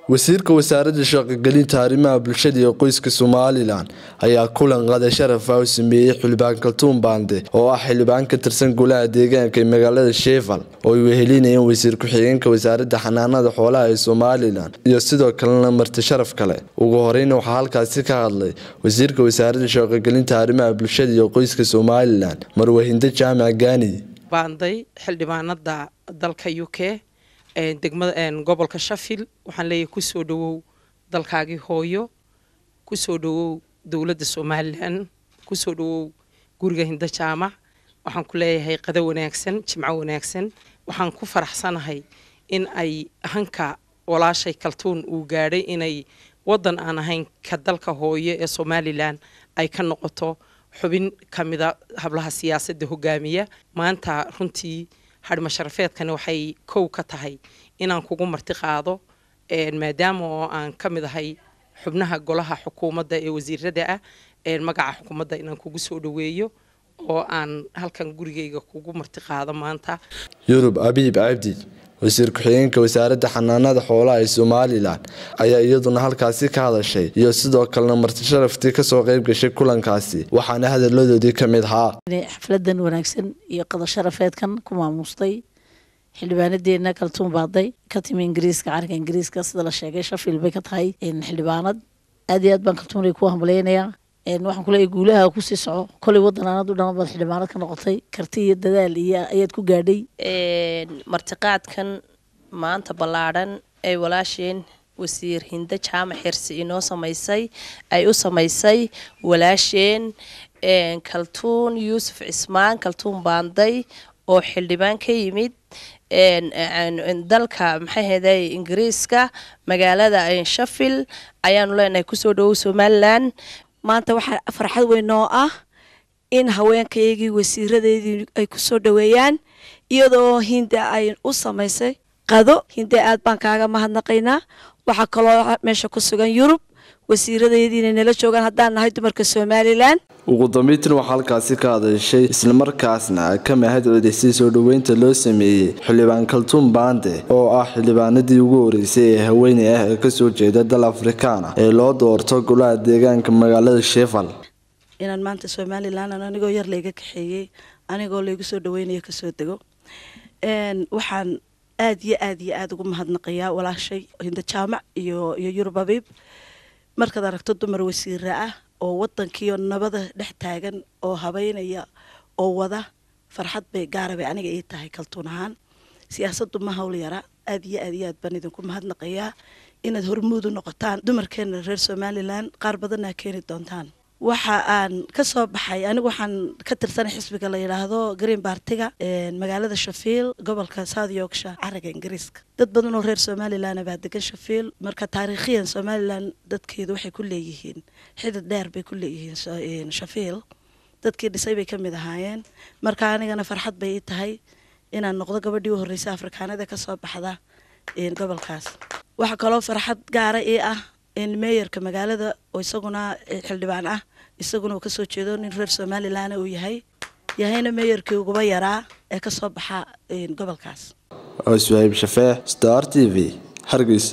wasiirka wasaaradda shaqogelinta arrimaha bulshada iyo qoyska somalilan ayaa kulan qada sharaf ah u sameeyey xildhibaan kaltuun baande oo ah xildhibaan ka tirsan golaha deegaanka ee magaalada sheefal oo ay wehelinayeen wasiir ku-xigeenka wasaaradda xanaanada xoolaha ee somalilan iyo sidoo kalena marti sharaf kale ugu horeyna waxaa halkaasi ka hadlay wasiirka wasaaradda shaqogelinta arrimaha bulshada iyo qoyska somalilan marwahindo jaamac gaani baanday xildhibaanada dalka u k degmada gobolka shafil waxaan leeyahay kusoo dhawow dalkaagii hooyo kusoo dhawow dowladda somalilan kusoo dhawow guriga hindo jaamac waxaan ku leeyahay qado wanaagsan jimco wanaagsan waxaan ku faraxsanahay in ay hanka walaashay kaltuun uu gaadhay inay wadan aan ahayn ka dalka hooyo ee somalilan ay ka noqoto xubin kamida hablaha siyaasadda hogaamiya maanta runtii hadhma sharafeedkani waxay kow ka tahay inaan kugu marti qaado maadaama oo aan ka mid ahay xubnaha golaha xukuumadda ee wasiirada ah magaca xukuumadda inaan kugu soo dhaweeyo oo aan halkan gurigeyga kugu marti qaado maanta yurub abiib cabdi wasiir ku-xigeenka wasaaradda xanaanada xoolaha ee somalilan ayaa iyaduna halkaasi ka hadashay iyo sidoo kalena marti sharaftii kasoo qeyb gashay kulankaasi waxaana hadaladoodii ka mid ahaa xafladan wanaagsan iyo qada sharafeedkan ku maamustay xildhibaanadeena kaltuun baaday ka timi ingiriiska carinka ingiriiska sida la sheegay shafil bay ka tahay xildhibaanad aad iyo aad baan kaltuun ku hambaleynayaa waxaan kuleeyahay guulaha kusii soco kolay wadan aanad u dhaman baad xildhibaanad ka noqotay karti iyo dadaal iyo ayaad ku gaadhay martiqaadkan maanta ballaadhan ay walaasheen wasiir hindo jaamac xirsi inoo samaysay ay u samaysay walaasheen kaltuun yuusuf cismaan kaltuun baanday oo xildhibaan ka yimid dalka maxay hayday ingiriiska magaalada shafil ayaanu leenahay kusoo dhawow somalilan maanta waxaa farxad weyn oo ah in haweenkaygii wasiiradeedii ay kusoo dhaweeyaan iyadoo hinda ay u samaysay qado hinde aad baan kaaga mahadnaqaynaa waxaa kaloo meesha ku sugan yurub wasiiradeediina nala joogaan haddaan nahay dumarka somalilan ugu dambeyntina waxaa halkaasi ka hadashay islamarkaasna ka mahad celisay soo dhoweynta loo sameeyey xildhibaan kaltuun baande oo ah xildhibaanadii ugu horeysay ee haweeney ah ee kasoo jeeda dal afrikaana ee loo doorto golaha deegaanka magaalada shefal inaan maanta somalilan anigoo yar layga kaxeeyey anigoo laygu soo dhaweynayo kasoo dego waxaan aad iyo aad iyo aada ugu mahadnaqayaa walaashay hindo jaamac iyo iyo yurub abiib markaad aragto dumar wasiira ah oo wadankiio nabada dhex taagan oo habeynaya oo wada farxad bay gaara bay aniga ii tahay kaltuun ahaan siyaasaddu ma hawl yara aad iyo aad iyo aad baan idinku mahadnaqayaa inaad hormuud u noqotaan dumarkeena reer somalilan qaar badanna keeni doontaan waxa aan ka soo baxay anigu waxaan ka tirsanay xisbiga la yidhaahdo green bartiga magaalada shafiil gobolka south yorkshire caraga ingiriiska dad badan oo reer somalilan baa degan shafiil marka taariikhiyan somalilan dadkeedu waxay ku leeyihiin xidid dheer bay ku leeyihiin shafiil dadkii dhisay bay ka mid ahaayeen marka anigana farxad bay ii tahay inaan noqdo gabadhii u horreysay afrikaanada kasoo baxda gobolkaas waxaa kaloo farxad gaara ii ah meeyarka magaalada oo isaguna xildhibaan ah isaguna uu kasoo jeedo nin reer somalilan uu yahay yahayna meeyarkii uguba yaraa ee kasoo baxa gobolkaas suhayb shafeex star t v hargeys